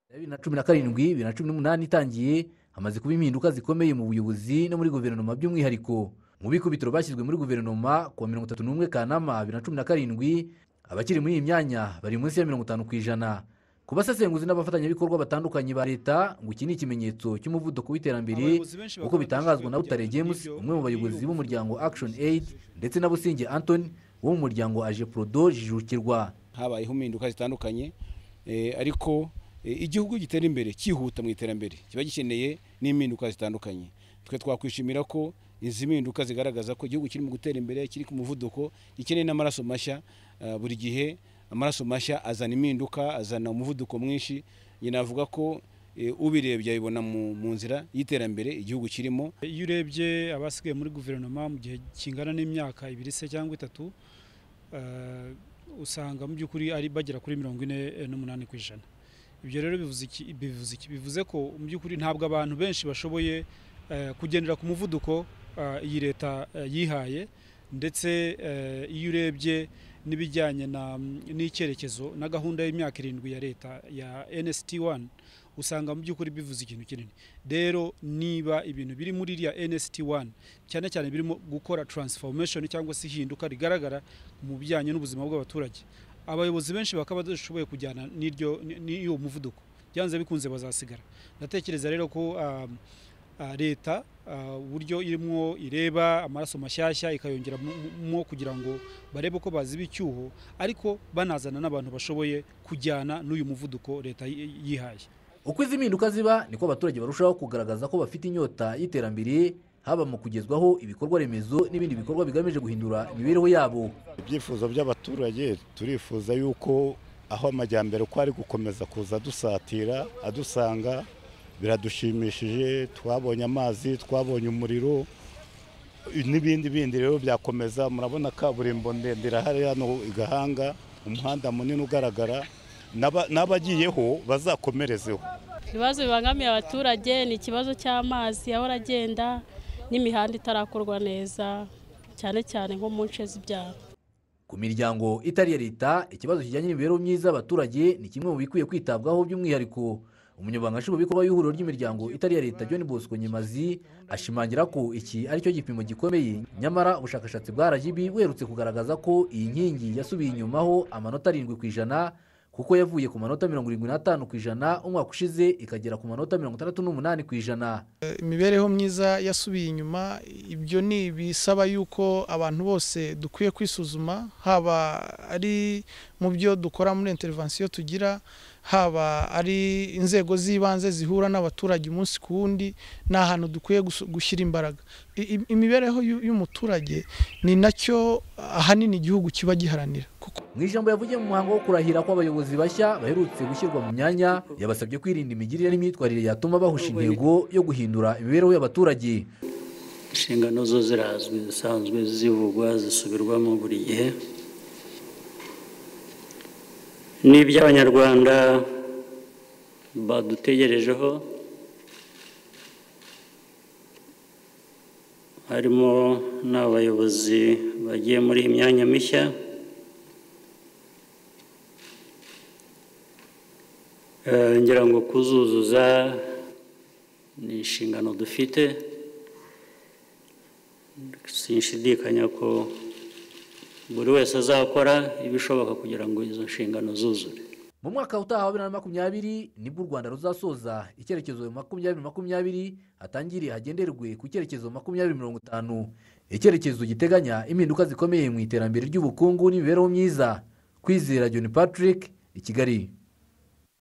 ya bibiri na cumi na karindwi bibiri na cumi n'umunani itangiye hamaze kuba impinduka zikomeye mu buyobozi no muri guverinoma by'umwihariko mu bikubitiro bashyizwe muri guverinoma kuwa mirongo itatu n'umwe kanama bibiri na cumi na karindwi abakiri muri iyi myanya bari munsi ya mirongo itanu ku ijana ku basesenguzi n'abafatanyabikorwa batandukanye ba leta ngo iki ni ikimenyetso cy'umuvuduko w'iterambere Abayobozi benshi nk'uko bakora bitangazwa byinshi na butare kugira ngo james iyo umwe mu bayobozi iyo b'umuryango action aid ndetse na businge anthony wo mu muryango aje prodo jijukirwa habayeho impinduka zitandukanye eh, ariko eh, igihugu gitera imbere cyihuta mu iterambere kiba gikeneye n'impinduka zitandukanye twe twakwishimira ko izi mpinduka zigaragaza ko igihugu kirimo gutera imbere kiri ku muvuduko gikeneye n'amaraso mashya ah, buri gihe amaraso mashya azana impinduka azana umuvuduko mwinshi njye navuga ko eh, ubirebye abibona mu- mu nzira y'iterambere igihugu kirimo Iyo urebye abasigaye muri guverinoma mu gihe kingana n'imyaka ibiri se cyangwa itatu eh, usanga mu by'ukuri ari bagera kuri mirongo ine eh, n'umunani ku ijana ibyo rero bivuze iki bivuze iki bivuze ko mu by'ukuri ntabwo abantu benshi bashoboye eh, kugendera ku muvuduko eh, iyi leta eh, yihaye ndetse eh, iyo urebye n'ibijyanye na- n'icyerekezo na gahunda y'imyaka irindwi ya leta ya NST 1 usanga mu by'ukuri bivuze ikintu kinini rero niba ibintu biri muri iriya NST 1 cyane cyane birimo gukora transformation cyangwa se ihinduka rigaragara mu bijyanye n'ubuzima bw'abaturage abayobozi benshi bakaba badashoboye kujyana n'iryo n'iyo muvuduko byanze bikunze bazasigara ndatekereza rero ko um, ah, leta ah, uburyo irimo ireba amaraso mashyashya ikayongera mu- mu- mu kugira ngo barebe ko baziba icyuho ariko banazana n'abantu bashoboye kujyana n'uyu muvuduko leta yi- yihaye uko izi mpinduka ziba niko abaturage barushaho kugaragaza ko bafite inyota y'iterambere haba mu kugezwaho ibikorwa remezo n'ibindi bikorwa bigamije guhindura imibereho yabo ibyifuzo by'abaturage turifuza yuko aho amajyambere uko ari gukomeza kuza adusatira adusanga biradushimishije twabonye amazi twabonye umuriro n'ibindi bindi rero byakomeza murabona kaburimbo ndende irahari hano i gahanga umuhanda munini ugaragara n'aba- n'abagiyeho bazakomerezeho ibibazo bibangamiye abaturage ni ikibazo cy'amazi ahora agenda n'imihanda itarakorwa neza cyane cyane nko mu nce z'ibyaro ku miryango itari iya leta ikibazo kijyanye n'imibereho myiza y'abaturage ni kimwe mu bikwiye kwitabwaho by'umwihariko umunyamabanga nshingwabikorwa y'ihuriro ry'imiryango itari iya leta john bosco nyemazi ashimangira ko iki ari cyo gipimo gikomeye nyamara ubushakashatsi bwa rgb buherutse kugaragaza ko iyi nkingi yasubiye inyumaho amanota arindwi ku ijana kuko yavuye ku manota mirongo irindwi n'atanu ku ijana umwaka ushize ikagera ku manota mirongo itandatu n'umunani ku ijana imibereho myiza yasubiye inyuma ibyo ni ibisaba yuko abantu bose dukwiye kwisuzuma haba ari mu byo dukora muri interivansiyo tugira haba ari inzego z'ibanze zihura n'abaturage umunsi ku wundi ni ahantu dukwiye gusu- gushyira imbaraga I- i- imibereho y'u- y'umuturage ni nacyo ahanini igihugu kiba giharanira kuko mu ijambo yavugiye mu muhango wo kurahira kw'abayobozi bashya baherutse gushyirwa mu myanya yabasabye kwirinda imigirire n'imyitwarire yatuma bahusha intego yo guhindura imibereho y'abaturage inshingano zo zirazwi zisanzwe zivugwa zisubirwamo buri gihe n'iby'abanyarwanda badutegerejeho harimo n'abayobozi bagiye muri iyi myanya mishya Eh, ngira ngo kuzuzuza ni inshingano dufite sinshidikanya ko buri wese azakora ibishoboka kugira ngo izo nshingano zuzure mu mwaka utaha wa bibiri na makumyabiri nibwo u rwanda ruzasoza icyerekezo makumyabiri makumyabiri hatangiriye hagenderwe ku cyerekezo makumyabiri mirongo itanu icyerekezo giteganya impinduka zikomeye mu iterambere ry'ubukungu n'imibereho myiza kwizera john patrick i kigali